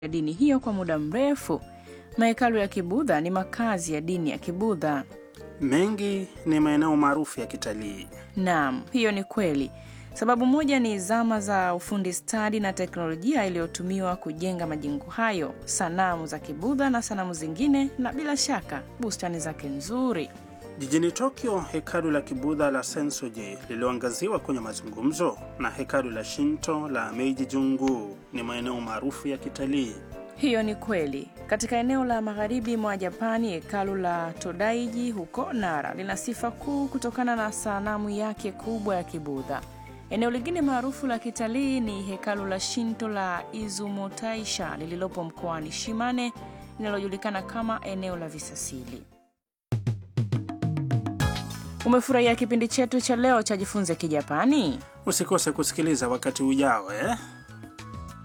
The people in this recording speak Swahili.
ya dini hiyo kwa muda mrefu. Mahekalu ya Kibudha ni makazi ya dini ya Kibudha. Mengi ni maeneo maarufu ya kitalii. Naam, hiyo ni kweli. Sababu moja ni zama za ufundi stadi na teknolojia iliyotumiwa kujenga majengo hayo, sanamu za Kibudha na sanamu zingine, na bila shaka bustani zake nzuri. Jijini Tokyo, hekalu la Kibudha la Sensoji lililoangaziwa kwenye mazungumzo na hekalu la Shinto la Meiji Jungu ni maeneo maarufu ya kitalii. Hiyo ni kweli. Katika eneo la magharibi mwa Japani, hekalu la Todaiji huko Nara lina sifa kuu kutokana na sanamu yake kubwa ya Kibudha. Eneo lingine maarufu la kitalii ni hekalu la Shinto la Izumotaisha lililopo mkoani Shimane linalojulikana kama eneo la visasili. Umefurahia kipindi chetu cha leo cha Jifunze Kijapani? Usikose kusikiliza wakati ujao eh?